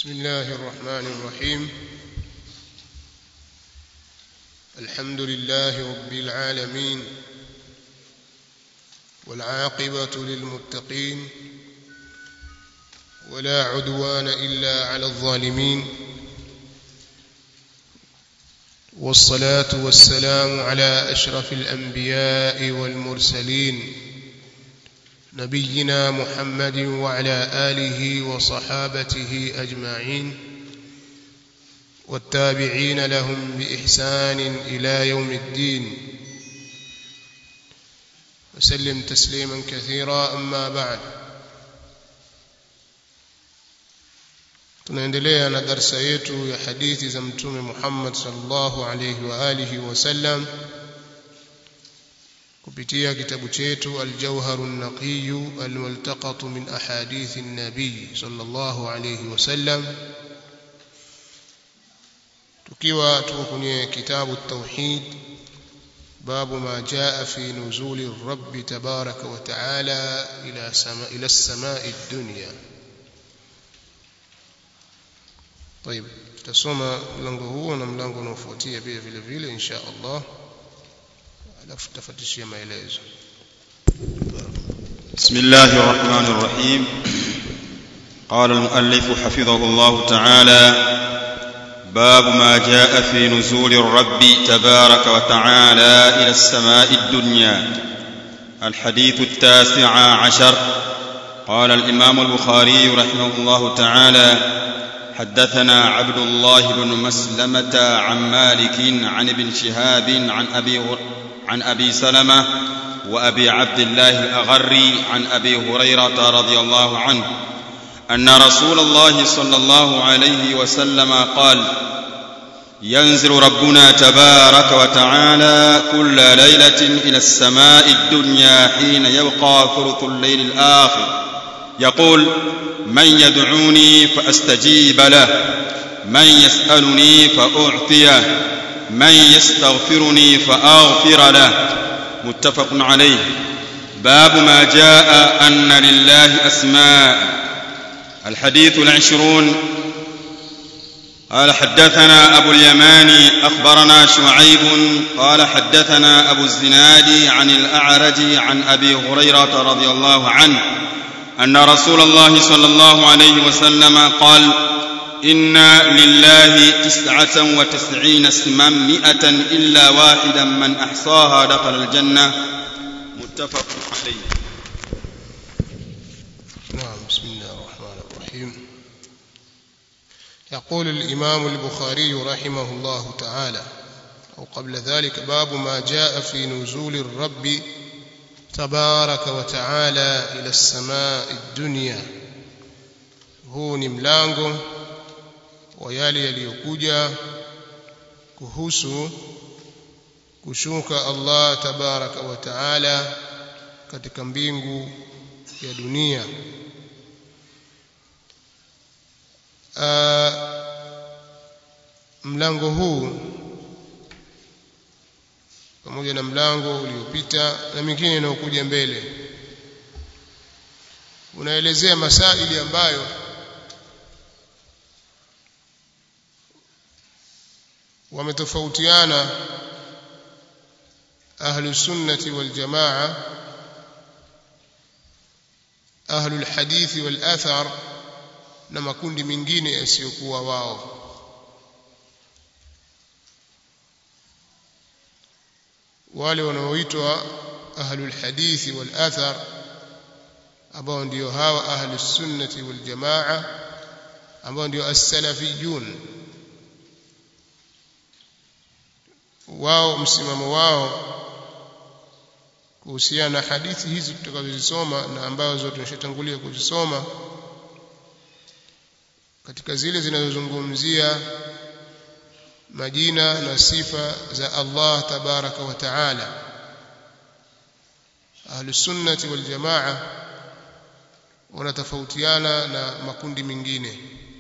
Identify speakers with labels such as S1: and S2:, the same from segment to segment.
S1: بسم الله الرحمن الرحيم الحمد لله رب العالمين والعاقبة للمتقين ولا عدوان إلا على الظالمين والصلاة والسلام على أشرف الأنبياء والمرسلين نبينا محمد وعلى آله وصحابته أجمعين والتابعين لهم بإحسان إلى يوم الدين وسلم تسليما كثيرا أما بعد tunaendelea na darsa yetu ya hadithi za mtume Muhammad sallallahu alayhi wa alihi wasallam kupitia kitabu chetu Al-Jawharun Naqiy al-multaqat min ahadith an-nabiy sallallahu alayhi wasallam tukiwa tuko kwenye kitabu at-tauhid babu ma jaa fi nuzuli ar-rabb tabaraka wa ta'ala ila sama ila as-sama'i ad-dunya طيب tutasoma mlango huo na mlango unaofuatia pia vile vile insha Allah alafu tutafatishia maelezo
S2: بسم الله الرحمن الرحيم قال المؤلف حفظه الله تعالى باب ما جاء في نزول الرب تبارك وتعالى الى السماء الدنيا الحديث التاسع عشر قال الامام البخاري رحمه الله تعالى حدثنا عبد الله بن مسلمة عن مالك عن ابن شهاب عن أبي عن أبي سلمة وأبي عبد الله الأغري عن أبي هريرة رضي الله عنه أن رسول الله صلى الله عليه وسلم قال ينزل ربنا تبارك وتعالى كل ليلة إلى السماء الدنيا حين يبقى ثلث الليل الآخر يقول من يدعوني فاستجيب له من يسالني فاعطيه من يستغفرني فاغفر له متفق عليه باب ما جاء ان لله اسماء الحديث العشرون قال حدثنا ابو اليماني اخبرنا شعيب قال حدثنا ابو الزناد عن الاعرج عن ابي هريره رضي الله عنه ان رسول الله صلى الله عليه وسلم قال ان لله تسعه وتسعين اسما مئه الا واحدا من احصاها دخل الجنه متفق عليه
S1: نعم بسم الله الرحمن الرحيم يقول الإمام البخاري رحمه الله تعالى أو قبل ذلك باب ما جاء في نزول الرب تبارك وتعالى إلى السماء الدنيا huu ni mlango wa yale yaliyokuja kuhusu kushuka Allah tabaraka wa taala katika mbingu ya dunia Aa, mlango huu pamoja na mlango uliopita na mingine inayokuja mbele unaelezea masaili ambayo wametofautiana ahlu sunnati wal jamaa ahlu alhadithi wal athar na makundi mengine yasiyokuwa wao wale wanaoitwa ahlul hadithi wal athar ambao ndio hawa ahlus sunnati wal jamaa ambao ndio as-salafiyun wao msimamo wao kuhusiana na hadithi hizi tutakazozisoma na ambazo tumeshatangulia kuzisoma katika zile zinazozungumzia majina na sifa za Allah tabaraka wa taala ahlus sunnati wal jamaa wanatofautiana na makundi mengine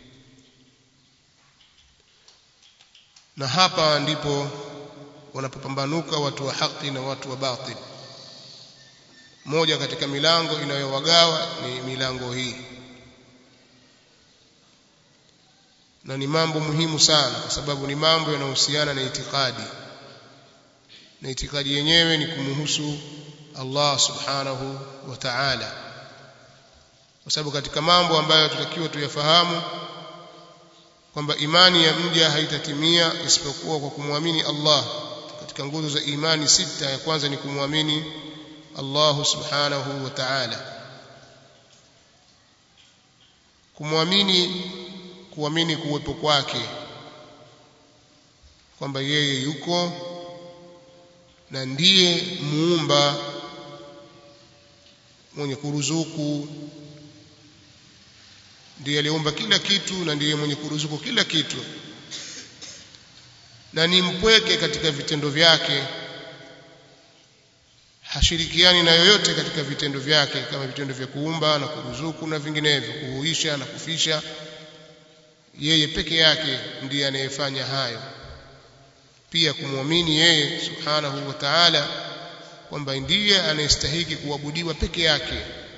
S1: na hapa ndipo wanapopambanuka watu wa haki na watu wa batil moja katika milango inayowagawa ni milango hii na ni mambo muhimu sana kwa sababu ni mambo yanayohusiana na itikadi na itikadi yenyewe ni kumhusu Allah subhanahu wa ta'ala kwa sababu katika mambo ambayo tutakiwa tuyafahamu kwamba imani ya mja haitatimia isipokuwa kwa kumwamini Allah katika nguzo za imani sita ya kwanza ni kumwamini Allah subhanahu wa ta'ala kumwamini kuamini kuwepo kwake kwamba yeye yuko na ndiye muumba mwenye kuruzuku ndiye aliumba kila kitu na ndiye mwenye kuruzuku kila kitu na ni mpweke katika vitendo vyake hashirikiani na yoyote katika vitendo vyake kama vitendo vya kuumba na kuruzuku na vinginevyo kuhuisha na kufisha yeye peke yake ndiye anayefanya hayo pia kumwamini yeye subhanahu wa ta'ala kwamba ndiye anayestahiki kuabudiwa peke yake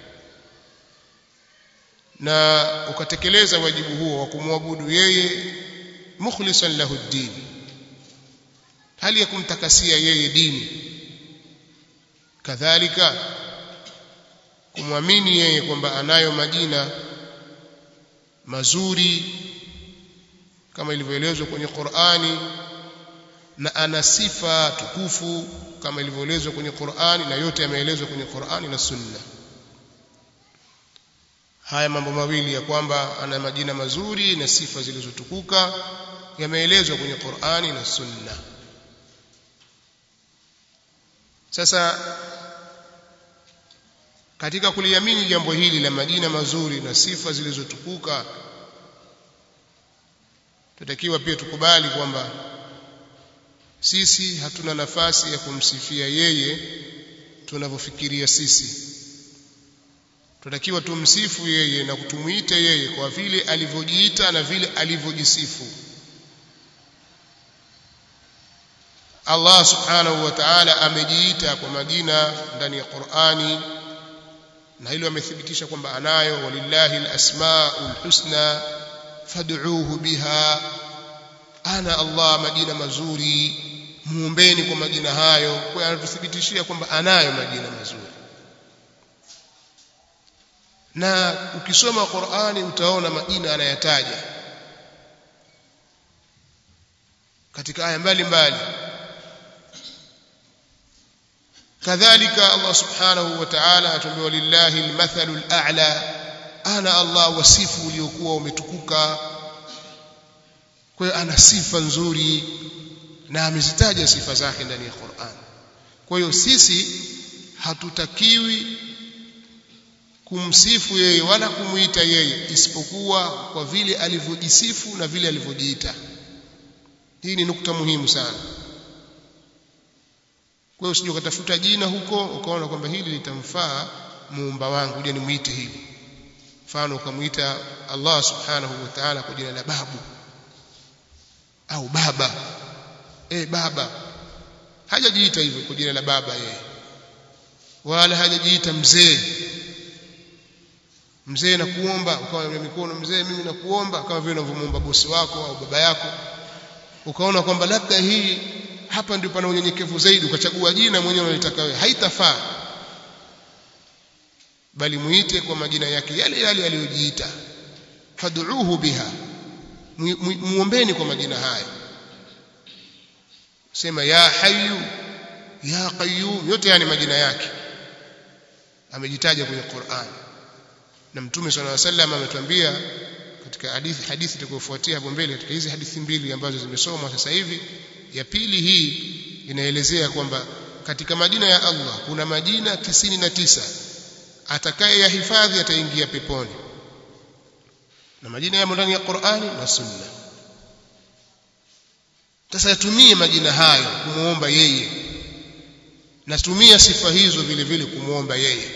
S1: na ukatekeleza wajibu huo wa kumwabudu yeye mukhlisan lahu ddin hali ya kumtakasia yeye dini kadhalika kumwamini yeye kwamba anayo majina mazuri kama ilivyoelezwa kwenye Qur'ani na ana sifa tukufu kama ilivyoelezwa kwenye Qur'ani na yote yameelezwa kwenye Qur'ani na Sunna haya mambo mawili ya kwamba ana majina mazuri na sifa zilizotukuka yameelezwa kwenye Qur'ani na Sunna sasa katika kuliamini jambo hili la majina mazuri na sifa zilizotukuka tutakiwa pia tukubali kwamba sisi hatuna nafasi ya kumsifia yeye tunavyofikiria sisi tunatakiwa tumsifu yeye na kutumuita yeye kwa vile alivyojiita na vile alivyojisifu Allah subhanahu wa ta'ala amejiita kwa majina ndani ya Qur'ani na hilo amethibitisha kwamba anayo walillahi alasmaul husna fad'uuhu biha ana Allah majina mazuri muombeni kwa majina hayo kwa anatuthibitishia kwamba anayo majina mazuri na ukisoma Qur'ani utaona majina anayataja katika aya mbalimbali kadhalika Allah subhanahu wa ta'ala atuambia walillahi almathalu al'a ana Allah wasifu uliokuwa umetukuka kwa hiyo ana sifa nzuri na amezitaja sifa zake ndani ya Qur'an kwa hiyo sisi hatutakiwi kumsifu yeye wala kumuita yeye isipokuwa kwa vile alivyojisifu na vile alivyojiita hii ni nukta muhimu sana kwa hiyo usije ukatafuta jina huko ukaona kwamba hili litamfaa muumba wangu je nimuite hivi mfano ukamuita Allah subhanahu wa ta'ala kwa jina la babu au baba eh baba hajajiita hivyo kwa jina la baba yeye wala hajajiita mzee mzee na kuomba ukawa na mikono mzee mimi na kuomba kama vile unavyomuomba bosi wako au baba yako ukaona kwamba labda hii hapa ndio pana unyenyekevu zaidi ukachagua jina mwenyewe unalitaka wewe haitafaa bali muite kwa majina yake yale yale aliyojiita fad'uuhu biha muombeni kwa majina haya sema ya hayyu ya qayyum yote yani majina yake amejitaja kwenye Qur'an na mtume صلى الله عليه وسلم ametuambia katika hadithi hadithi itakayofuatia hapo mbele katika hizi hadithi mbili ambazo zimesomwa sasa hivi ya pili hii inaelezea kwamba katika majina ya Allah kuna majina tisini na tisa atakaye yahifadhi ataingia peponi na majina yamo ndani ya Qur'ani na Sunna sasa yatumie majina hayo kumuomba yeye na tumia sifa hizo vile vile kumuomba yeye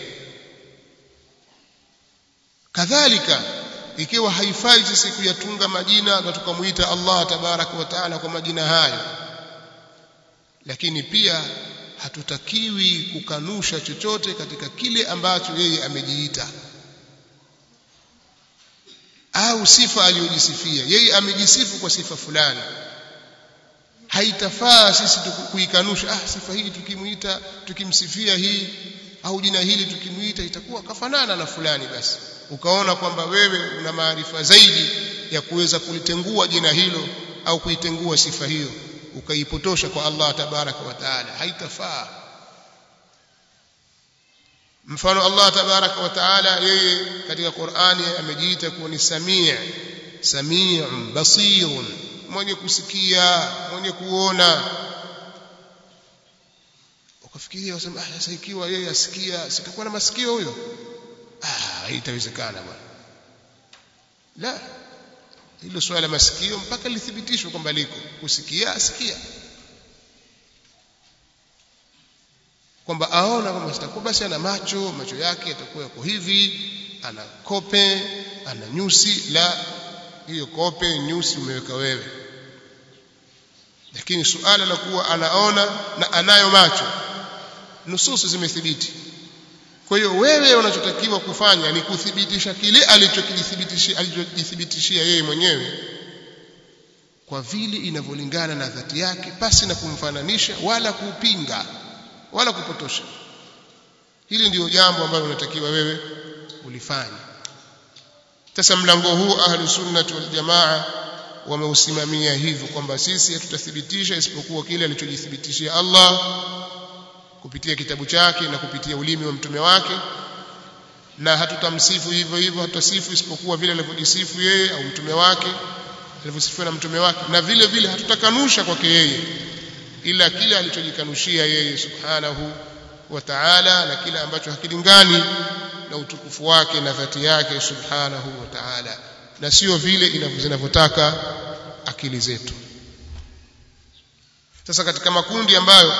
S1: kadhalika ikiwa haifai sisi kuyatunga majina na tukamuita Allah tabaraka wa taala kwa majina hayo lakini pia hatutakiwi kukanusha chochote katika kile ambacho yeye amejiita au sifa aliyojisifia yeye amejisifu kwa sifa fulani haitafaa sisi kuikanusha ah sifa hii tukimuita tukimsifia hii au jina hili tukimuita itakuwa kafanana na fulani basi ukaona kwamba wewe una maarifa zaidi ya kuweza kulitengua jina hilo au kuitengua sifa hiyo ukaipotosha kwa Allah tabaraka wa taala haitafaa mfano Allah tabaraka wa taala yeye katika Qur'ani amejiita kuwa ni samii samiun basirun mwenye kusikia mwenye kuona ukafikiria wasema ah sasa ikiwa yeye asikia sitakuwa na masikio huyo ah haitawezekana bwana la hilo swala masikio mpaka lithibitishwe kwamba liko kusikia asikia kwamba aona kwamba sitakuwa basi ana macho macho yake yatakuwa yako hivi ana kope ana nyusi la hiyo kope nyusi umeweka wewe lakini suala la kuwa anaona na anayo macho nususu zimethibiti kwa hiyo wewe unachotakiwa kufanya ni kuthibitisha kile alichokithibitishia alichojithibitishia yeye mwenyewe kwa vile inavyolingana na dhati yake pasi na kumfananisha wala kupinga wala kupotosha hili ndiyo jambo ambalo unatakiwa wewe ulifanye sasa mlango huu ahlu sunnati wal jamaa wameusimamia hivyo kwamba sisi hatutathibitisha isipokuwa kile alichojithibitishia Allah kupitia kitabu chake na kupitia ulimi wa mtume wake na hatutamsifu hivyo hivyo hatutasifu isipokuwa vile alivyojisifu yeye au mtume wake alivyosifiwa na mtume wake na vile vile hatutakanusha kwake yeye ila kile alichojikanushia yeye subhanahu wa ta'ala na kile ambacho hakilingani na utukufu wake na dhati yake subhanahu wa ta'ala na sio vile zinavyotaka akili zetu sasa katika makundi ambayo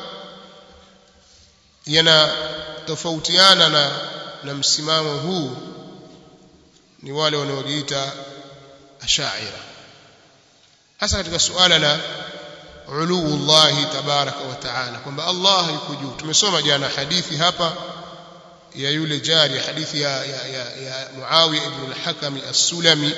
S1: yanatofautiana na na msimamo huu ni wale wanaojiita ashaira hasa katika suala la uluullahi tabaraka wa taala kwamba Allah yuko juu tumesoma jana hadithi hapa ya yule jari hadithi ya, ya, ya, ya Muawiya ibn al-Hakam as-Sulami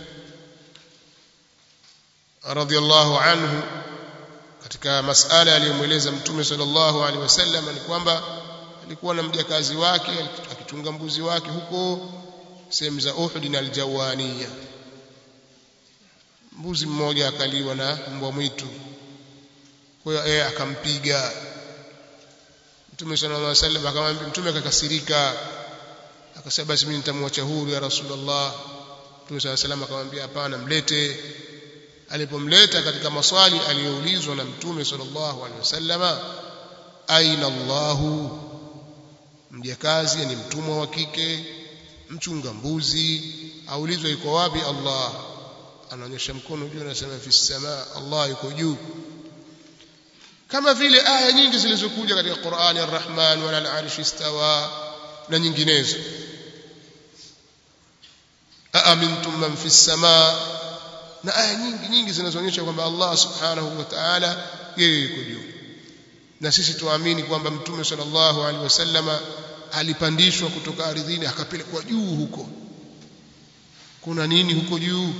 S1: radiyallahu anhu katika masala aliyomweleza mtume sallallahu alaihi wasallam ni kwamba alikuwa na mjakazi wake akichunga mbuzi wake huko sehemu za Uhud na al-Jawaniya mbuzi mmoja akaliwa na mbwa mwitu kwa hiyo yeye akampiga Mtume sallallahu alaihi wasallam akamwambia mtume akakasirika akasema basi mimi nitamwacha huru ya Rasulullah Mtume sallallahu alaihi wasallam akamwambia hapana mlete alipomleta katika maswali aliyoulizwa na Mtume sallallahu alaihi wasallam aina Allahu mjakazi ni mtumwa wa kike mchunga mbuzi aulizwa yuko wapi Allah anaonyesha mkono juu anasema fi samaa Allah yuko juu kama vile aya nyingi zilizokuja katika Qur'ani Ar-Rahman wala al-arshi istawa na nyinginezo aamintum man fi samaa na aya nyingi nyingi zinazoonyesha kwamba Allah subhanahu wa ta'ala yeye yuko juu na sisi tuamini kwamba mtume sallallahu alaihi wasallama alipandishwa kutoka ardhini akapelekwa juu huko kuna nini huko juu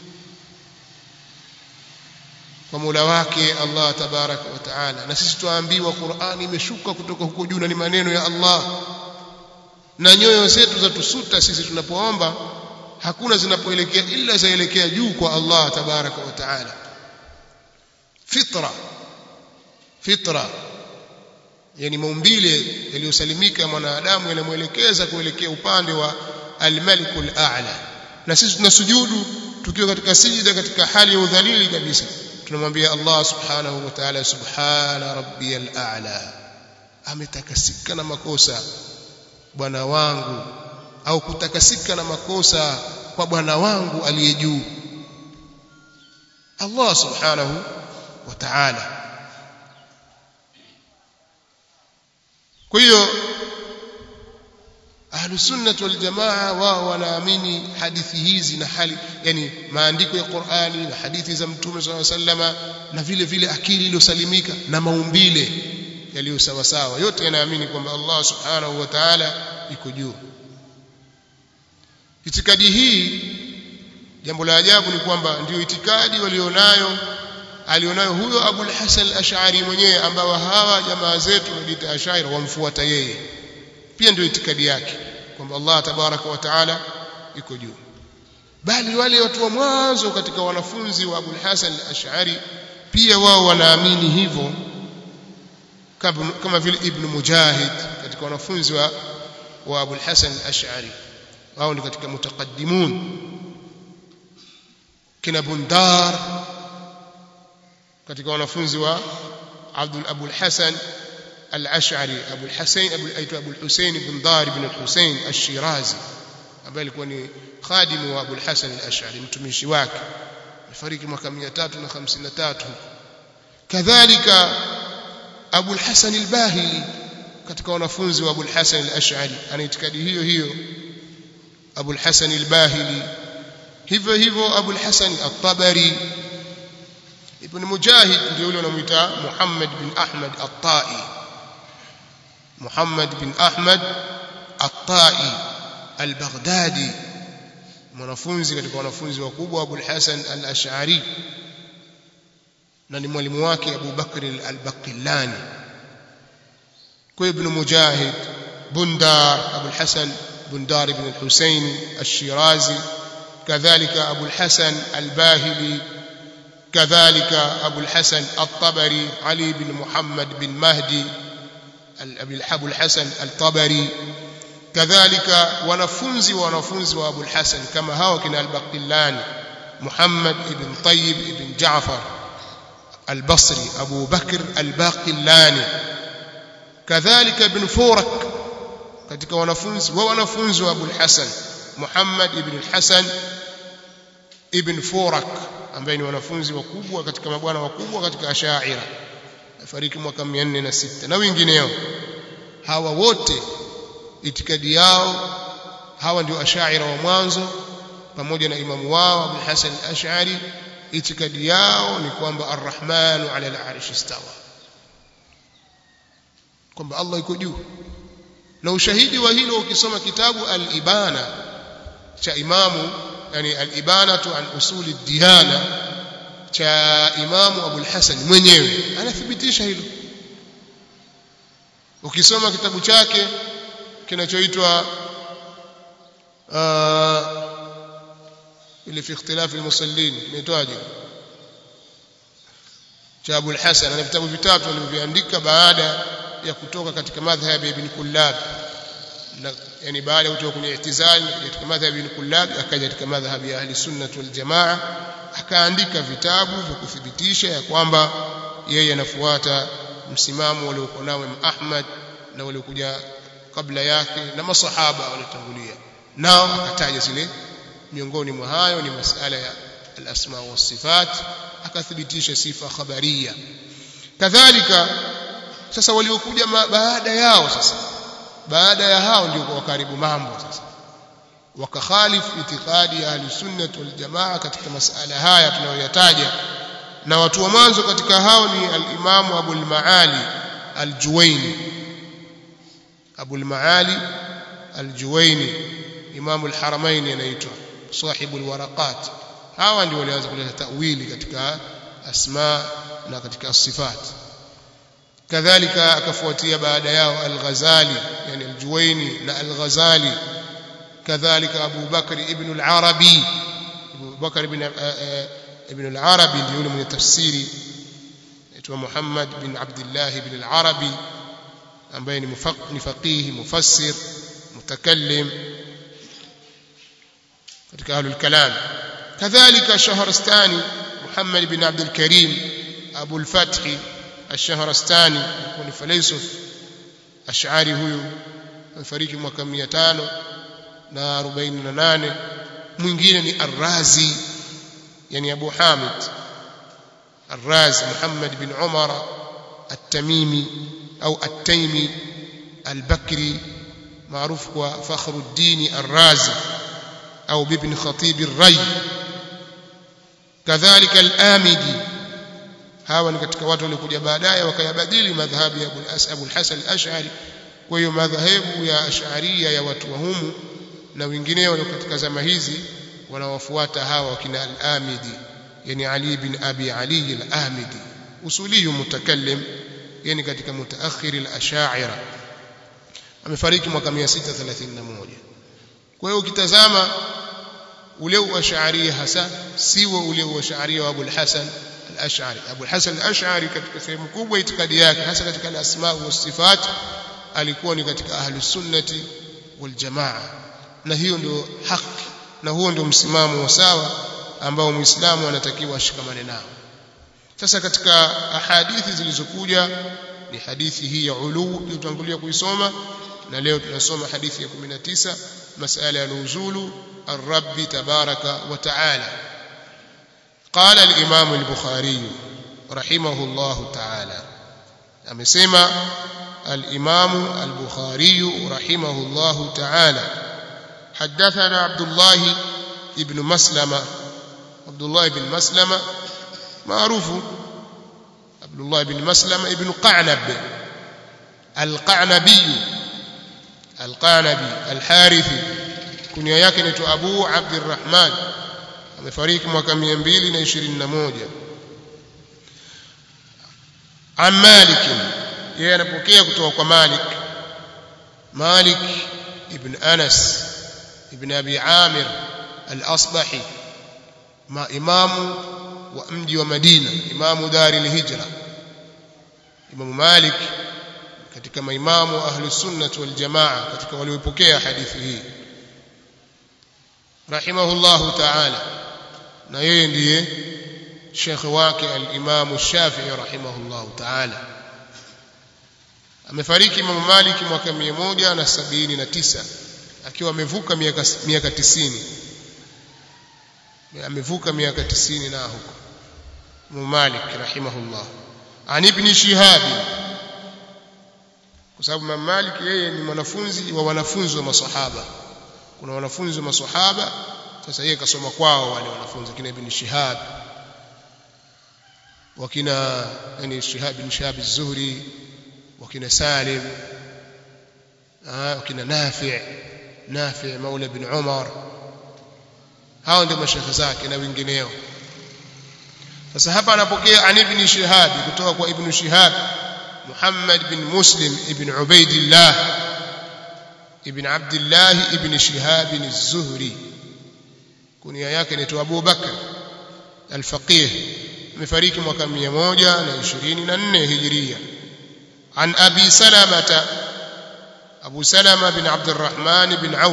S1: kwa Mola wake Allah tabaraka wa taala na sisi tuambiwa Qur'ani imeshuka kutoka huko juu na ni maneno ya Allah na nyoyo zetu za tusuta sisi tunapoomba hakuna zinapoelekea ila zaelekea juu kwa Allah tabaraka wa taala fitra fitra yani maumbile yaliyosalimika mwanadamu yanamwelekeza kuelekea upande wa al-malikul a'la na sisi tunasujudu tukiwa katika sijida katika hali ya udhalili kabisa tunamwambia Allah subhanahu wa ta'ala subhana rabbiyal a'la ametakasika na makosa bwana wangu au kutakasika na makosa kwa bwana wangu aliye juu Allah subhanahu wa ta'ala kwa hiyo ahlusunnah wal jamaa wao wanaamini hadithi hizi na hali yani maandiko ya Qur'ani na hadithi za mtume SAW sallama na vile vile akili iliyosalimika na maumbile yaliyo sawa sawa yote yanaamini kwamba Allah subhanahu wa ta'ala iko juu itikadi hii jambo la ajabu ni kwamba ndio itikadi walionayo alionayo huyo Abul Hasan al-Ash'ari mwenyewe ambao hawa jamaa zetu wanajiita Ash'ari wamfuata yeye pia ndio itikadi yake kwamba Allah tabaraka wa taala yuko juu bali wale watu wa mwanzo katika wanafunzi wa Abul Hasan al-Ash'ari pia wao wanaamini hivyo kama, kama vile Ibn Mujahid katika wanafunzi wa, wa Abul Hasan al-Ash'ari wao ni katika mutaqaddimun kina Bundar katika wanafunzi wa Abdul Abul Hasan al-Ash'ari Abul Hasan Abul aitwa Abul Hussein ibn Dar ibn al-Hussein al-Shirazi ambaye alikuwa ni khadimu wa Abul Hasan al-Ash'ari mtumishi wake alifariki mwaka 353 kadhalika Abul Hasan al-Bahili katika wanafunzi wa Abul Hasan al-Ash'ari ana itikadi hiyo hiyo Abul Hasan al-Bahili hivyo hivyo Abul Hasan at-Tabari Ibn Mujahid ndio yule anamuita Muhammad bin Ahmad at-Tai Muhammad bin Ahmad at-Tai al-Baghdadi mwanafunzi katika wanafunzi wakubwa wa Abul Hasan al-Ash'ari na ni mwalimu wake Abu Bakr al-Baqillani kwa Ibn Mujahid Bundar Abul Hasan Bundar ibn al-Husayn al-Shirazi كذلك أبو الحسن الباهلي كذلك أبو الحسن الطبري علي بن محمد بن مهدي أبو الحسن الطبري كذلك ونفنزي ونفنزي وأبو الحسن كما هو كنا البقلاني محمد بن طيب بن جعفر البصري أبو بكر الباقلاني كذلك ابن فورك katika wanafunzi wa wanafunzi wa Abu al-Hasan Muhammad ibn al-Hasan ibn Furak ambaye ni wanafunzi wakubwa katika mabwana wakubwa katika Ash'ari afariki mwaka 406 na wengineo hawa wote itikadi yao hawa ndio Ash'ari wa mwanzo pamoja na imamu wao Abu Hasan al-Ash'ari itikadi yao ni kwamba Ar-Rahmanu 'ala al-'arshi istawa kwamba Allah yuko juu na ushahidi wa hilo ukisoma kitabu al-Ibana cha imamu yani al-Ibanatu an usuli diyana cha imamu Abu al-Hasan mwenyewe anathibitisha hilo ukisoma kitabu chake kinachoitwa ile fi ikhtilaf al-musallin inaitwaje cha Abu al-Hasan ana vitabu vitatu alivyoandika baada ya kutoka katika madhhabi ya Ibn Kullab na yani baada ya kutoka kwenye i'tizal katika madhhabi ya Ibn Kullab akaja katika madhhabi ya Ahli Sunnah wal Jamaa akaandika vitabu vya kuthibitisha ya kwamba yeye anafuata msimamo waliokuwa nao Imam Ahmad na waliokuja kabla yake na masahaba waliotangulia nao akataja zile miongoni mwa hayo ni masala ya al-asma wa sifat akathibitisha sifa khabaria kadhalika sasa waliokuja baada yao sasa baada ya hao ndio kwa karibu mambo sasa wakakhalifu itikadi ya ahli sunnah wal jamaa katika masala haya tunayoyataja na watu wa mwanzo katika hao ni al-Imam Abu al-Maali al-Juwayni Abu al-Maali al-Juwayni Imam al-Haramain anaitwa sahibu al-waraqat hawa ndio walianza kuleta tawili katika asma na katika sifat kadhalika akafuatia baada yao al-Ghazali yani al-Juwayni na al-Ghazali kadhalika Abu Bakr ibn al-Arabi Abu Bakr ibn ibn al-Arabi ndio yule mwenye tafsiri aitwa Muhammad bin Abdullah ibn al-Arabi ambaye ni faqih mufassir mutakallim katika ahlul kalam kadhalika Shahrastani Muhammad bin Abdul Karim Abu al-Fath الشهرستاني يكون فليسف أشعاري هو amefariki mwaka 548 mwingine ni Ar-Razi yani Abu Hamid Ar-Razi Muhammad bin Umar At-Tamimi au At-Taymi Al-Bakri maarufu kwa Fakhruddin Ar-Razi au Ibn Khatib Ar-Ray kadhalika Al-Amidi hawa ni katika watu waliokuja baadaye wakayabadili madhhabi ya Abu al-Hasan al-Ash'ari kwa hiyo madhahebu ya Ash'ariyya ya watu wa humu na wengineo katika zama hizi wanawafuata hawa wakina al-Amidi yani Ali bin Abi Ali al-Amidi usuliyu mutakallim yani katika mutaakhir al-Ash'ari amefariki mwaka 631 kwa hiyo ukitazama ule uash'ari hasa siwa ule uash'ari wa Abu al-Hasan al-Ash'ari Abu al-Hasan al-Ash'ari katika sehemu kubwa itikadi yake hasa katika al-asma wa sifat alikuwa ni katika ahlus sunnati wal jamaa na hiyo ndio haki na huo ndio msimamo wa sawa ambao muislamu anatakiwa ashikamane nao sasa katika ahadithi zilizokuja ni hadithi hii ya ulu tuliyotangulia kuisoma na leo tunasoma hadithi ya 19 masala ya nuzulu الرب تبارك وتعالى قال الإمام البخاري رحمه الله تعالى أمسما الإمام البخاري رحمه الله تعالى حدثنا عبد الله ابن مسلمة عبد الله بن مسلمة معروف عبد الله بن مسلمة ابن قعنب القعنبي القعنبي الحارثي kunia yake ni Abu Abdurrahman amefariki mwaka 221 an Malik yeye anapokea kutoka kwa Malik Malik ibn Anas ibn Abi Amir al-Asbahi ma imamu wa mji wa Madina imamu dari al-Hijra Imam Malik katika maimamu ahlus sunnah wal jamaa katika waliopokea hadithi hii rahimahullahu ta'ala na yeye ndiye shekhe wake al-Imam Shafi'i rahimahullahu ta'ala amefariki Imam Malik mwaka 179 akiwa amevuka miaka miaka 90 amevuka miaka 90 na huko Imam Malik rahimahullah an ibn Shihab kwa sababu Imam Malik yeye ni mwanafunzi wa wanafunzi wa masahaba kuna wanafunzi wa maswahaba sasa yeye kasoma kwao wale wanafunzi kina ibn Shihab wakina yani Shihab ibn Shihab az-Zuhri wakina Salim ah wakina Nafi' Nafi' Maula ibn Umar hao ndio mashekhe zake na wengineo sasa hapa anapokea an ibn Shihab kutoka kwa ibn Shihab Muhammad bin Muslim ibn Ubaidillah ibn Abdullah ibn Shihab az-Zuhri kunia yake ni Abu Bakr al-Faqih amefariki mwaka 124 Hijria an Abi Salamah Abu Salama bin Abdurrahman bin Auf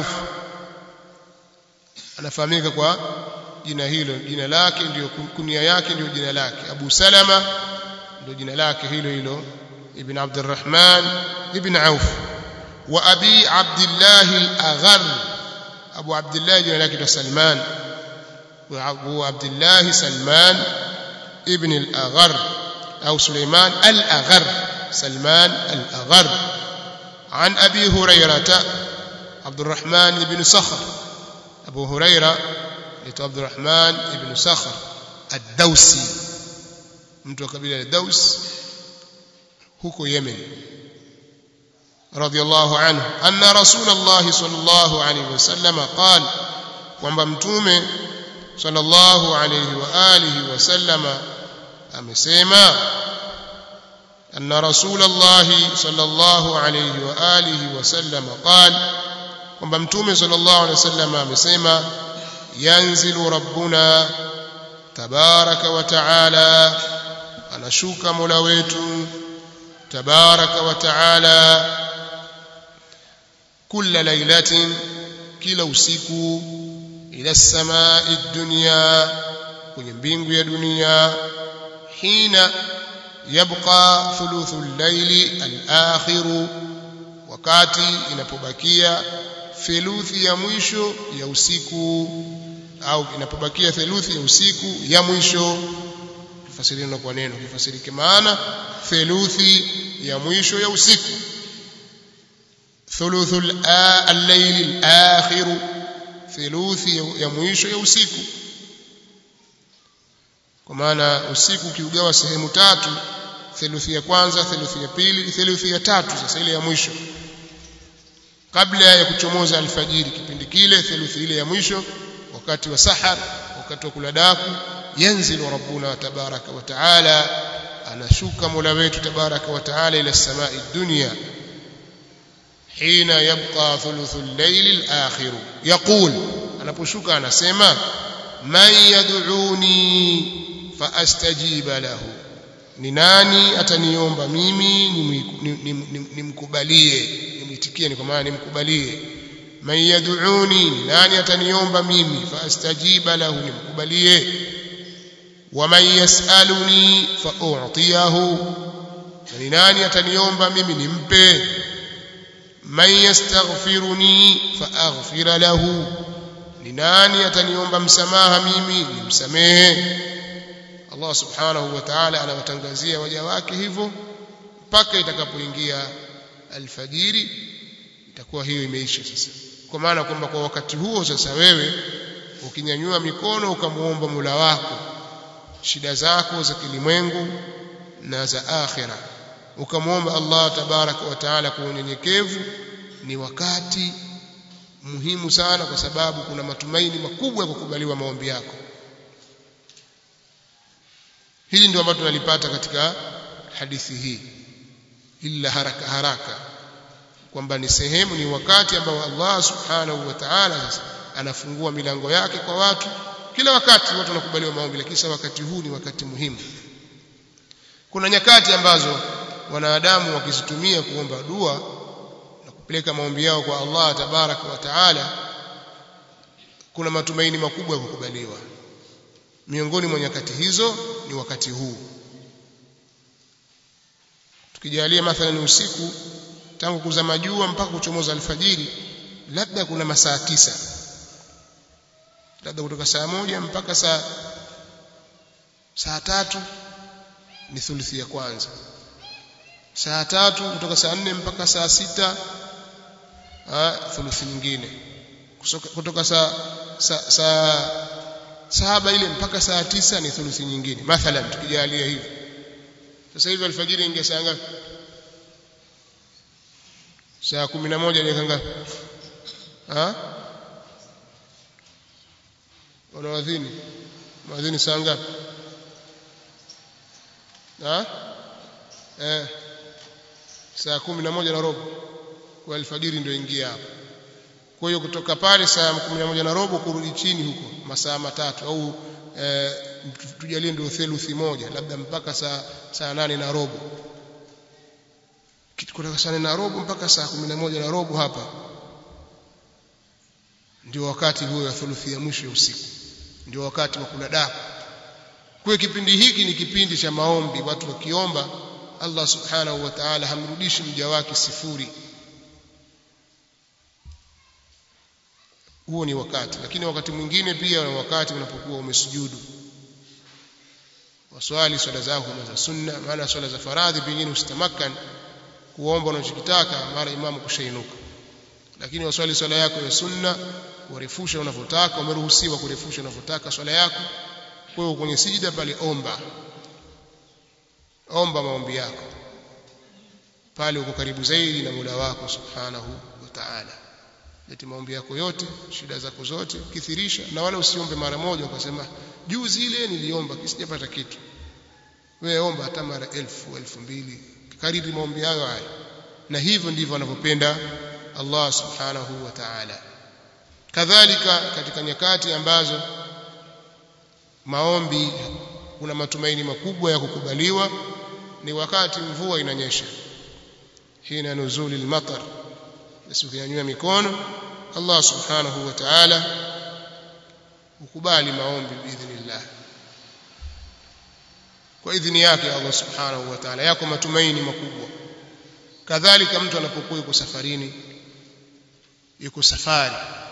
S1: anafahamika kwa jina hilo jina lake ndio kunia yake ndio jina lake Abu Salama ndio jina lake hilo hilo ibn Abdurrahman ibn Auf وأبي عبد الله الأغر أبو عبد الله جل سلمان وأبو عبد الله سلمان ابن الأغر أو سليمان الأغر سلمان الأغر عن أبي هريرة عبد الرحمن بن صخر أبو هريرة عبد الرحمن بن صخر الدوسي mtu wa kabila la Daus huko Yemen رضي الله عنه أن رسول الله صلى الله عليه وسلم قال kwamba mtume sallallahu alayhi wa alihi wasallama amesema anna rasulallahi sallallahu alayhi wa alihi wasallama qal kwamba mtume sallallahu alayhi wasallama amesema yanzilu rabbuna tabaraka wa taala anashuka mola wetu tabaraka wa taala كل ليلة كلا usiku ila samai dunya kwenye mbingu ya dunia hina yabqa thuluthu al-layli al-akhir wakati inapobakia theluthi ya mwisho ya usiku au inapobakia theluthi ya usiku ya mwisho tufasiriana kwa neno kifasirike maana theluthi ya mwisho ya usiku ثلث الليل الآخر ثلث ya mwisho ya usiku kwa maana usiku ukiugawa sehemu tatu theluthi ya kwanza theluthi ya pili theluthi ya tatu sasa ile ya mwisho kabla ya kuchomoza alfajiri kipindi kile theluthi ile ya mwisho wakati wa sahar wakati wa kula daku yanzilu rabbuna tabaraka wa taala anashuka mola wetu tabaraka wa taala ila samai dunya hina yabqa thuluthu al-layl al-akhir yaqul anaposhuka anasema man yad'uni fa astajiba lahu ni nani ataniomba mimi nimkubalie nimwitikie ni kwa maana nimkubalie man yad'uni ni nani ataniomba mimi fa astajiba lahu nimkubalie wa man yas'aluni fa u'tiyahu ni nani ataniomba mimi nimpe man yastaghfiruni fa aghfira lahu ni nani ataniomba msamaha mimi nimsamehe Allah subhanahu wa ta'ala anawatangazia waja wake hivyo mpaka itakapoingia alfajiri itakuwa hiyo imeisha sasa kwa maana kwamba kwa wakati huo sasa wewe ukinyanyua mikono ukamuomba Mola wako shida zako za kilimwengu na za akhira ukamwomba Allah tabaraka wa taala kwa unyenyekevu ni wakati muhimu sana kwa sababu kuna matumaini makubwa ya kukubaliwa maombi yako hili ndio ambalo tunalipata katika hadithi hii illa haraka haraka kwamba ni sehemu ni wakati ambao Allah subhanahu wa ta'ala sasa anafungua milango yake kwa watu kila wakati watu wanakubaliwa maombi lakini wakati huu ni wakati muhimu kuna nyakati ambazo wanadamu wakizitumia kuomba dua na kupeleka maombi yao kwa Allah tabaraka wa taala kuna matumaini makubwa ya kukubaliwa miongoni mwa nyakati hizo ni wakati huu tukijalia mathalan usiku tangu kuzama jua mpaka kuchomoza alfajiri labda kuna masaa tisa labda kutoka saa moja mpaka saa saa tatu ni thuluthi ya kwanza saa tatu kutoka saa nne mpaka saa sita thuluthi nyingine kutoka saa saa saa saba ile mpaka saa tisa ni thuluthi nyingine mathalan tukijalia hivi sasa hivi alfajiri ingia saa ngapi saa kumi na moja dakika ngapi wanawadhini mwadhini saa ngapi eh saa kumi na moja na robo kwa alfajiri ndio ingia hapo kwa hiyo kutoka pale saa kumi na moja na robo kurudi chini huko masaa matatu au e, tujalie ndio theluthi moja labda mpaka saa saa nane na robo kutoka saa nane na robo mpaka saa kumi na moja na robo hapa ndio wakati huo wa thuluthi ya mwisho ya usiku ndio wakati wa kula daku kwa kipindi hiki ni kipindi cha maombi watu wakiomba Allah subhanahu wa ta'ala hamrudishi mja wake sifuri huo ni wakati lakini wakati mwingine pia ni wakati unapokuwa umesujudu waswali swala zako za sunna maana swala za faradhi pengine usitamakan kuomba unachokitaka mara imamu kushainuka lakini waswali swala yako ya sunna kurefusha unavyotaka umeruhusiwa kurefusha unavyotaka swala yako kwa hiyo kwenye sijida pale omba omba maombi yako pale uko karibu zaidi na Mola wako subhanahu wa ta'ala leti maombi yako yote shida zako zote kithirisha na wala usiombe mara moja ukasema juzi ile niliomba kisijapata kitu wewe omba hata mara elfu elfu mbili kariri maombi hayo haya na hivyo ndivyo anavyopenda Allah subhanahu wa ta'ala kadhalika katika nyakati ambazo maombi kuna matumaini makubwa ya kukubaliwa ni wakati mvua inanyesha hina nuzuli al-matar basi ukinyanyua mikono Allah subhanahu wa ta'ala ukubali maombi biidhnillah kwa idhini yake Allah subhanahu wa ta'ala yako matumaini makubwa kadhalika mtu anapokuwa yuko safarini yuko safari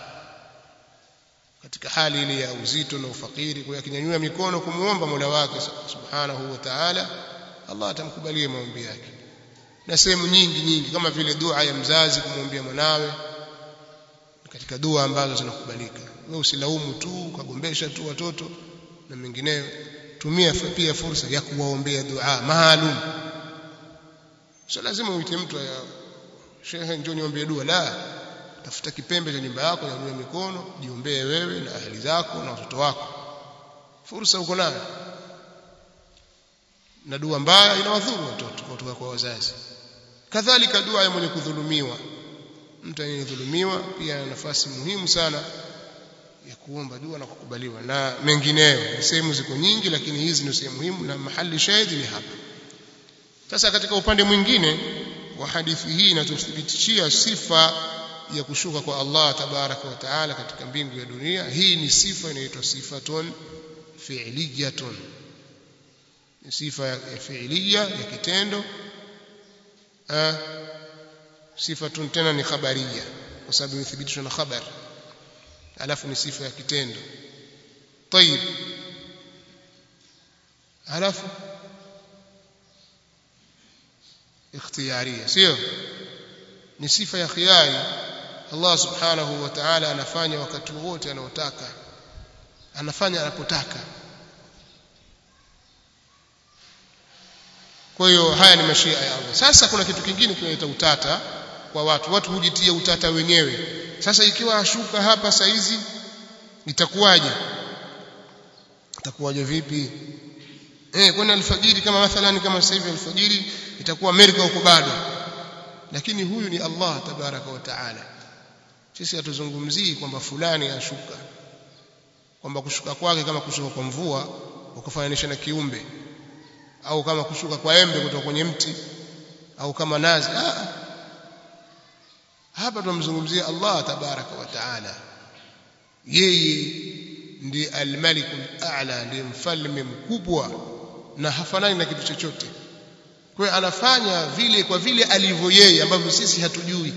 S1: katika hali ile ya uzito na ufakiri kwa akinyanyua mikono kumuomba Mola wake subhanahu wa ta'ala Allah atamkubalia maombi yake na sehemu nyingi nyingi kama vile dua ya mzazi kumwombea mwanawe katika dua ambazo zinakubalika wewe usilaumu tu ukagombesha tu watoto na mengineyo tumia pia fursa ya kuwaombea dua maalum sio lazima uite mtu ya shehe njoo niombee dua la tafuta kipembe cha nyumba yako nyanyua mikono jiombee wewe na ahli zako na watoto wako fursa uko nayo na dua mbaya inawadhuru watoto kutoka kwa wazazi kadhalika dua ya mwenye kudhulumiwa mtu anayedhulumiwa pia ana nafasi muhimu sana ya kuomba dua na kukubaliwa na mengineyo sehemu ziko nyingi lakini hizi ndio sehemu muhimu na mahali shahidi ni hapa sasa katika upande mwingine wa hadithi hii inatuthibitishia sifa ya kushuka kwa Allah tabaraka wa taala katika mbingu ya dunia hii ni sifa inaitwa sifatun fi'liyatun ni sifa ya fi'liya ya kitendo sifatun tena ni khabariya kwa sababu imethibitishwa na khabar alafu ni sifa ya kitendo طيب alafu ikhtiyariya sio ni sifa ya khiyari Allah subhanahu wa ta'ala anafanya wakati wote anaotaka anafanya anapotaka kwa hiyo haya ni mashia ya Allah sasa kuna kitu kingine kinaleta utata kwa watu watu hujitia utata wenyewe sasa ikiwa ashuka hapa saizi itakuwaje itakuwaje vipi eh kwani alfajiri kama mathalan kama sasa hivi alfajiri itakuwa Amerika huko bado lakini huyu ni Allah tabaraka wa taala sisi hatuzungumzii kwamba fulani ashuka kwamba kushuka kwake kama kushuka kwa mvua ukafananisha na kiumbe au kama kushuka kwa embe kutoka kwenye mti au kama nazi ah hapa tunamzungumzia Allah tabaraka wa taala yeye ndiye al-malikul a'la ndiye mfalme mkubwa na hafanani na kitu chochote kwa hiyo anafanya vile kwa vile alivyo yeye ambavyo sisi hatujui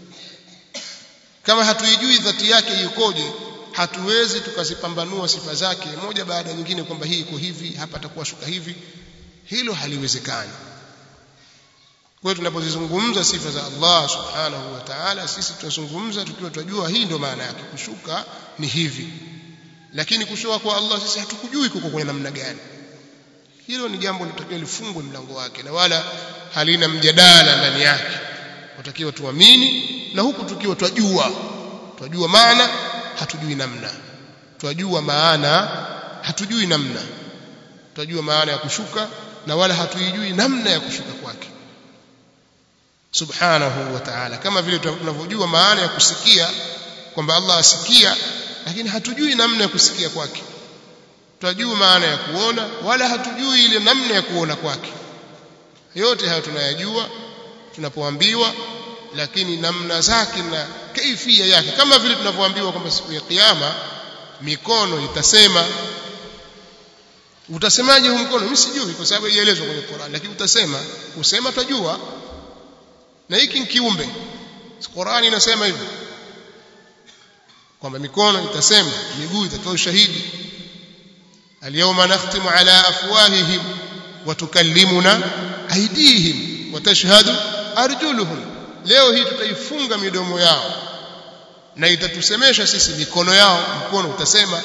S1: kama hatuijui dhati yake ikoje hatuwezi tukazipambanua sifa zake moja baada ya nyingine kwamba hii iko hivi hapa atakuwa shuka hivi hilo haliwezekani kwa hiyo tunapozizungumza sifa za Allah subhanahu wa ta'ala sisi tunazungumza tukiwa tunajua hii ndio maana yake kushuka ni hivi lakini kushuka kwa Allah sisi hatukujui kuko kwenye namna gani hilo ni jambo linatakiwa lifungwe mlango wake na wala halina mjadala ndani yake watakiwa tuamini na huku tukiwa twajua twajua maana hatujui namna twajua maana hatujui namna twajua maana ya kushuka na wala hatuijui namna ya kushuka kwake subhanahu wa ta'ala kama vile tunavyojua maana ya kusikia kwamba Allah asikia lakini hatujui namna ya kusikia kwake tunajua maana ya kuona wala hatujui ile namna ya kuona kwake yote hayo tunayajua tunapoambiwa lakini namna zake na kaifia yake kama vile tunavyoambiwa kwamba siku ya kiyama mikono itasema utasemaje huu mkono mimi sijui kwa sababu ielezwa kwenye Qur'an lakini utasema usema tajua na hiki ni kiumbe Qur'an inasema hivyo kwamba mikono itasema miguu itatoa ushahidi اليوم نختم على أفواههم وتكلمنا أيديهم وتشهد أرجلهم leo hii tutaifunga midomo yao na itatusemesha sisi mikono yao mkono utasema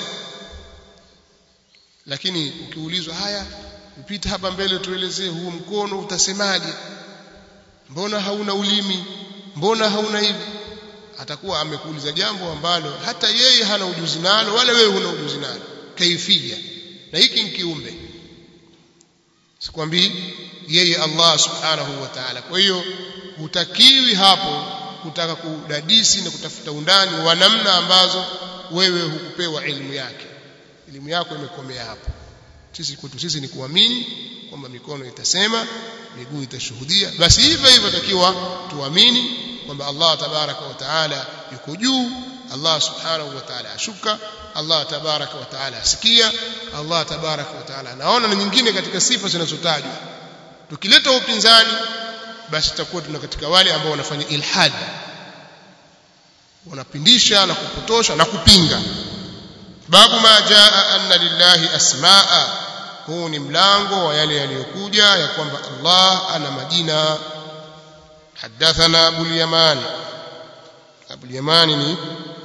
S1: lakini ukiulizwa haya upita hapa mbele tuelezee huu mkono utasemaje mbona hauna ulimi mbona hauna hivi atakuwa amekuuliza jambo ambalo hata yeye hana ujuzi nalo wala wewe huna ujuzi nalo kaifia na hiki ni kiumbe sikwambii yeye Allah subhanahu wa ta'ala kwa hiyo hutakiwi hapo kutaka kudadisi na kutafuta undani wa namna ambazo wewe hukupewa elimu yake elimu yako imekomea hapo sisi kwetu sisi ni kuamini kwamba mikono itasema miguu itashuhudia basi hivyo hivyo takiwa tuamini kwamba Allah tabaraka wa taala yuko juu Allah subhanahu wa ta'ala ashuka Allah tabaraka wa taala asikia Allah tabaraka wa taala anaona na nyingine katika sifa zinazotajwa tukileta upinzani basi tutakuwa tuna katika wale ambao wanafanya ilhad wanapindisha na kupotosha na kupinga babu ma jaa anna lillahi asmaa huu ni mlango wa yale yaliyokuja ya kwamba Allah ana majina حدثنا أبو اليمان أبو اليمان ني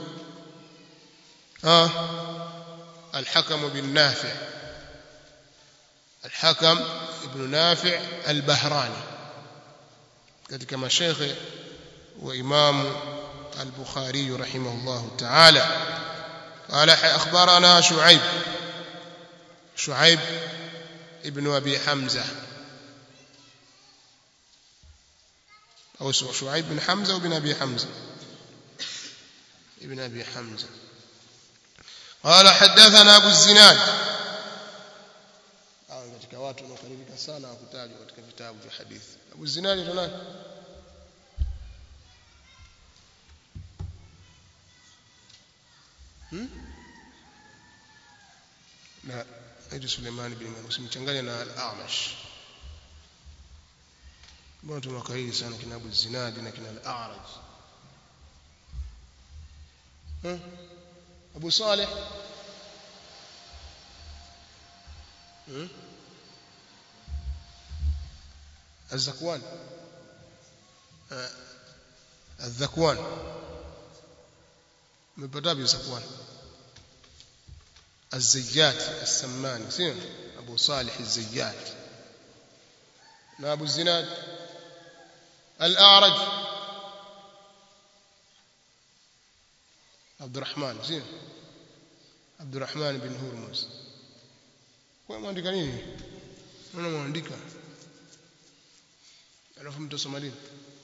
S1: آه الحكم بن نافع الحكم ابن نافع البهراني katika mashekhe wa imamu البخاري رحمه الله تعالى قال أخبرنا شعيب شعيب ابن أبي حمزة أو شعيب بن حمزة وبن أبي حمزة ابن أبي حمزة قال حدثنا أبو الزناد katika watu wanaokaribika sana kutajwa katika vitabu vya hadithi Abu Zinadi ndo nani hmm? na aitwa Suleiman bin Manu usimchanganye na al-A'mash mbona tunakariri sana kina Abu Zinadi na kina al-A'raj hmm? Abu Saleh hmm? الزكوان الذكوان مبدا بزكوان الزيات السمان سين ابو صالح الزيات ما ابو الزناد الاعرج عبد الرحمن زين عبد الرحمن بن هرمز kwa mwandika nini unaona mwandika alafu mtasoma lini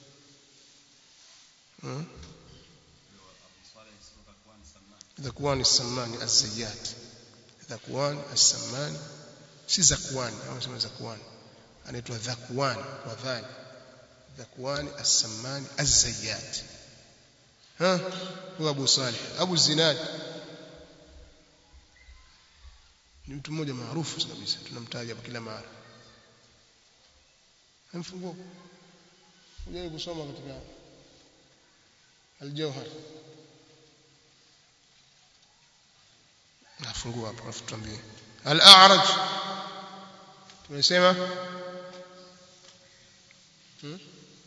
S1: ذكوان السماني الزيات ذكوان السماني si zakwani au sema zakwani anaitwa dhakwan kwa dhali dhakwan as-sammani az-zayyat ha huwa Abu Salih Abu Zinad ni mtu mmoja maarufu kabisa tunamtaja hapa kila mara mfunguo ujai kusoma katika al-Jawhar nafungua hapo alafu tuambie al-A'raj tumesema hmm?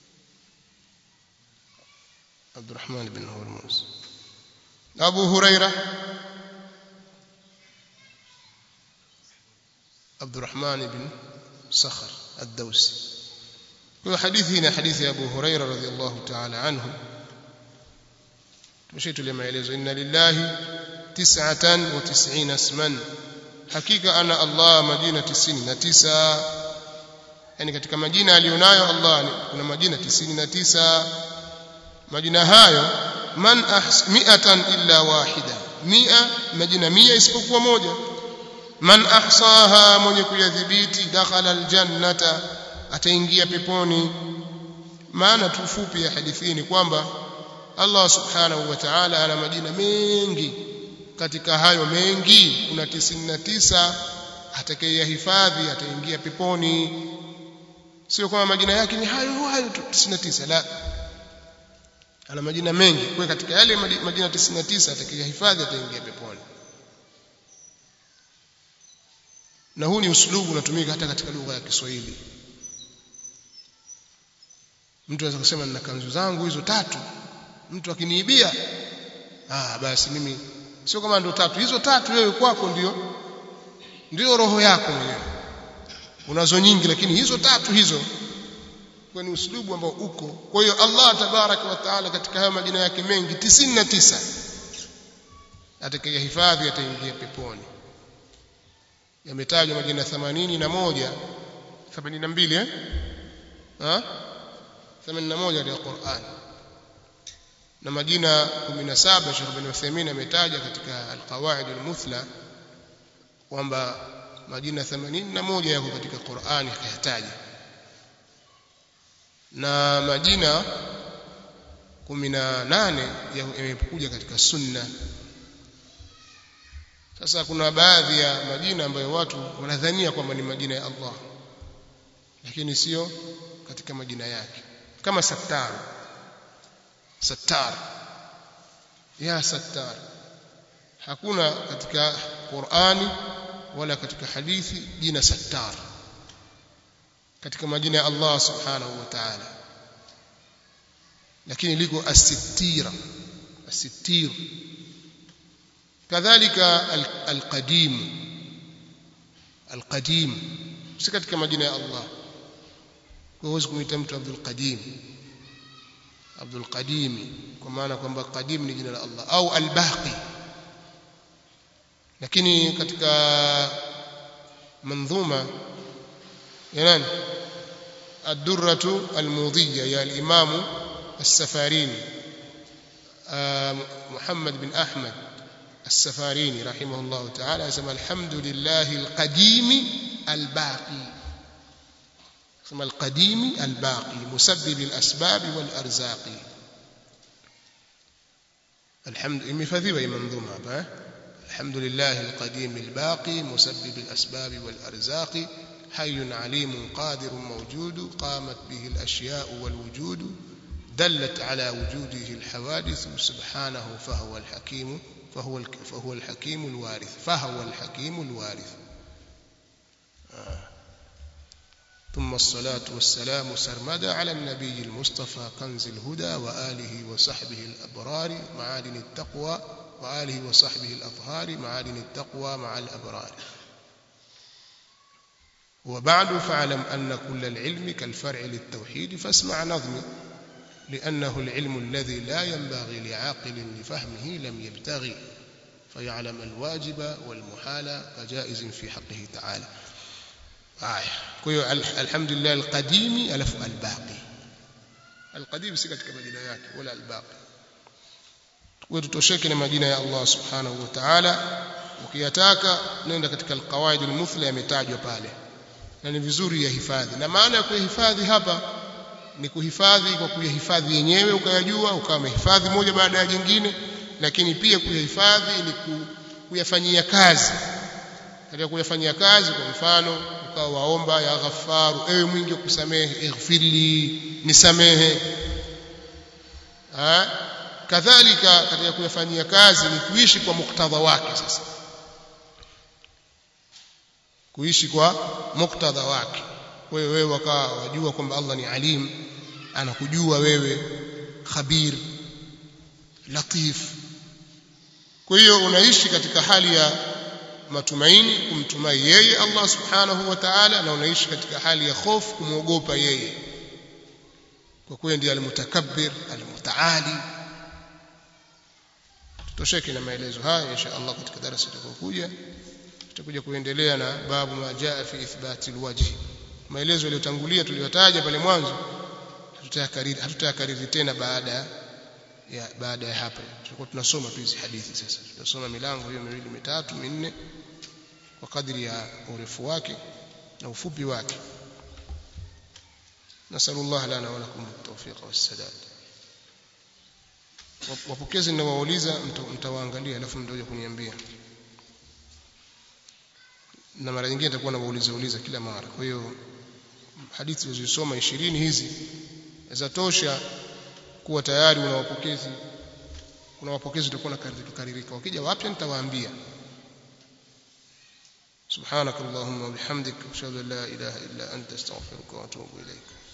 S1: Abdurrahman bin Hurmuz Abu Huraira Abdurrahman bin Sakhar ad-Dawsi kwa hadithi hii ni hadithi ya Abu Huraira radhiyallahu ta'ala anhu tumeshaitulia maelezo inna lillahi tis'atan wa tis'ina isman hakika ana Allah majina 99 yani katika majina alionayo Allah kuna majina 99 majina hayo man ahs mi'atan illa wahida mia majina mia isipokuwa moja man ahsaha mwenye kuyadhibiti dakhala aljannata ataingia peponi maana tufupi ya hadithi ni kwamba Allah subhanahu wa ta'ala ana majina mengi katika hayo mengi kuna 99 atakayehifadhi ataingia peponi sio kwamba majina yake ni hayo hayo 99 la ana majina mengi kwa katika yale majina 99 atakayehifadhi ataingia peponi na huu ni uslubu unatumika hata katika lugha ya Kiswahili mtu anaweza kusema nina kanzu zangu hizo tatu mtu akiniibia ah basi mimi sio kama ndo tatu hizo tatu wewe kwako ndio ndio roho yako mwenyewe unazo nyingi lakini hizo tatu hizo kwa ni uslubu ambao uko kwa hiyo Allah tabaraka wa taala katika hayo majina yake mengi 99 atakayehifadhi ataingia peponi yametajwa majina 81 82 eh ha 81 katika Qur'an na majina 17 Sheikh bin Uthaymeen ametaja katika al-Qawaid al-Muthla kwamba majina 81 yako katika Qur'an akayataja na majina 18 yamekuja katika sunna sasa kuna baadhi ya majina ambayo watu wanadhania kwamba ni majina ya Allah lakini sio katika majina yake kama Sattar Sattar ya Sattar hakuna katika Qur'ani wala katika hadithi jina Sattar katika majina ya Allah subhanahu wa ta'ala lakini liko as-sittira as-sittir kadhalika al-qadim al-qadim si katika majina ya Allah kwa huwezi kumwita mtu Abdul Qadim Abdul Qadim kwa maana kwamba Qadim ni jina la Allah au Al-Baqi lakini katika manzuma ya nani الدرة الموضية يا الإمام السفاريني محمد بن أحمد السفاريني رحمه الله تعالى اسم الحمد لله القديم الباقي اسم القديم الباقي مسبب الأسباب والأرزاق الحمد مفذيبة منظومة الحمد لله القديم الباقي مسبب الأسباب والأرزاق حي عليم قادر موجود قامت به الأشياء والوجود دلت على وجوده الحوادث سبحانه فهو الحكيم فهو فهو الحكيم الوارث فهو الحكيم الوارث آه. ثم الصلاة والسلام سرمدا على النبي المصطفى كنز الهدى وآله وصحبه الأبرار معادن التقوى وآله وصحبه الأطهار معادن التقوى مع الأبرار وبعد فاعلم أن كل العلم كالفرع للتوحيد فاسمع نظمي لأنه العلم الذي لا ينبغي لعاقل لفهمه لم يبتغي فيعلم الواجب والمحال كجائز في حقه تعالى آية كيو الحمد لله القديم ألف الباقي القديم سكت كمدينة ولا الباقي وتتوشك مدينة يا الله سبحانه وتعالى ukiyataka nenda katika alqawaid almuthla yametajwa pale na ni vizuri yahifadhi na maana ya kuhifadhi hapa ni kuhifadhi kwa kuyahifadhi yenyewe ukayajua ukawa umehifadhi moja baada ya jingine lakini pia kuyahifadhi ni kuyafanyia kazi katika kuyafanyia kazi kwa mfano ukawa waomba ya ghafaru ewe mwingi wa kusamehe ighfirli nisamehe ha? kadhalika katika kuyafanyia kazi ni kuishi kwa muktadha wake sasa kuishi kwa muktadha wake wewe wewe wakawa wajua kwamba Allah ni alim anakujua wewe khabir latif kwa hiyo unaishi katika hali ya matumaini kumtumai yeye Allah subhanahu wa ta'ala na unaishi katika hali ya hofu kumwogopa yeye kwa kuwa ndiye almutakabbir almutaali tutosheke na maelezo haya insha Allah katika darasa litakayokuja tutakuja kuendelea na babu ma jaa fi ithbati alwajhi maelezo yaliyotangulia tuliyotaja pale mwanzo hatutayakariri hatutayakariri tena baada ya baada ya hapa tutakuwa tunasoma tu hizi hadithi sasa tutasoma milango hiyo miwili mitatu minne kwa kadri ya urefu wake na ufupi wake nasallallahu lana wa lakum at-tawfiq was-sadad wapokezi ninawauliza mtawaangalia alafu mtakuja kuniambia na mara nyingine nitakuwa nawauliza uliza kila mara kwa hiyo hadithi zilizosoma 20 hizi zatosha kuwa tayari una wapokezi kuna wapokezi utakuwa nakaririka wakija wapya nitawaambia سبحانك اللهم وبحمدك اشهد ان لا اله الا انت استغفرك واتوب اليك